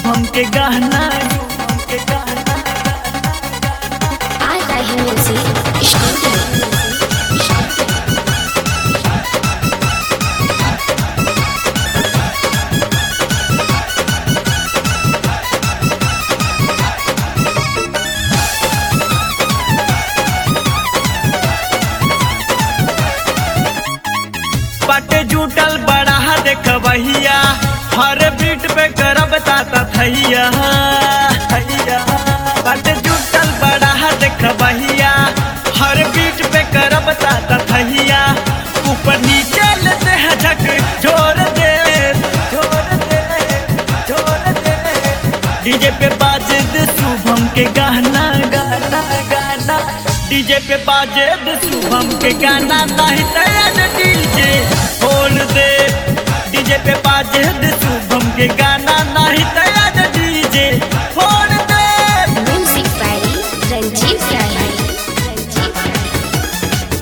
शुभम के गाना शुभम के गाना I like him music. Studio. पटे जुटल बड़ा देख भैया हर बीट पे करब ताता थैया थैया पटे जुटल बड़ा देख भैया हर बीट पे करब ताता थैया ऊपर नीचे लेते हैं झक जोर दे जोर दे जोर दे डीजे पे बाजे दे शुभम के गाना गाना गाना डीजे पे बाजे दे शुभम के गाना नहीं तैयार डीजे खोल दे डीजे पे बाजे दे शुभम के गाना नहीं तैयार डीजे खोल दे Music by Ranjit Rai. Ranjit Rai.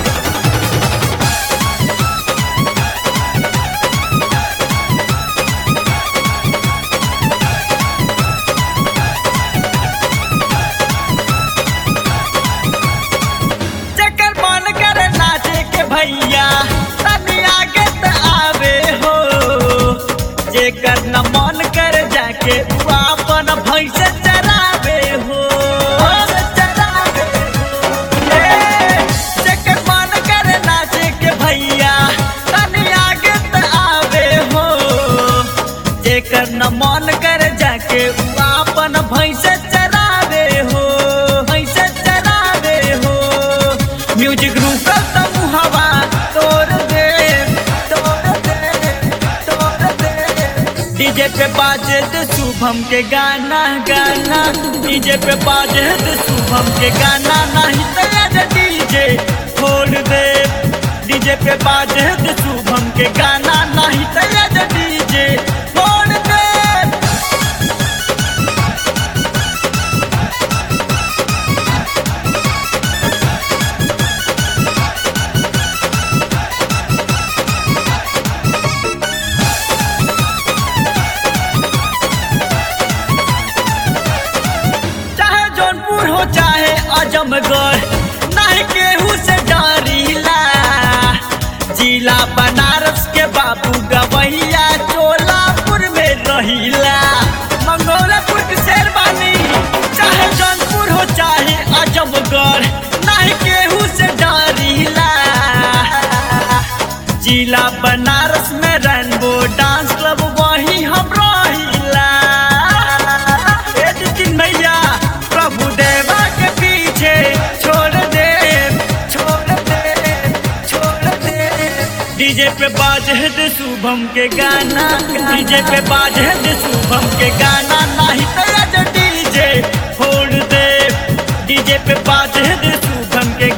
जकर मन करे नाचे के भैया तनी आगे त आवे हो जेकर न मन करे जाके उ अपन भैंस चरावे हो चरावे हो। ए, जेकर मन करे नाचे के भैया तनी आगे त आवे हो जेकर न मन करे जाके उ अपन भैंस चरावे हो भैंस चरावे हो म्यूजिक रुकल त मुहवा तोड़ दे तोड़ दे तोड़ दे डीजे पे बाजे दे शुभम के गाना गाना डीजे पे बाजे दे शुभम के गाना नहीं तैयार डीजे खोल दे डीजे पे बाजे दे शुभम के गाना नहीं तैयार डीजे खोल दे चाहे जौनपुर हो चाहे आजमगढ़ नहीं केहू से डरीला जिला बनारस के बाबू गवैया चोलापुर में रहीला मंगोलापुर के शेरवानी चाहे जौनपुर हो चाहे आजमगढ़ नहीं केहू से डरीला जिला बनारस में रेनबो डांस क्लब वही हम रहिला ए दिन भैया प्रभु देवा के पीछे छोड़ दे छोड़ दे छोड़ दे डीजे पे बाजे दे शुभम के गाना डीजे पे बाजे दे शुभम के गाना नहीं तैयार डीजे छोड़ दे डीजे पे बाजे दे शुभम के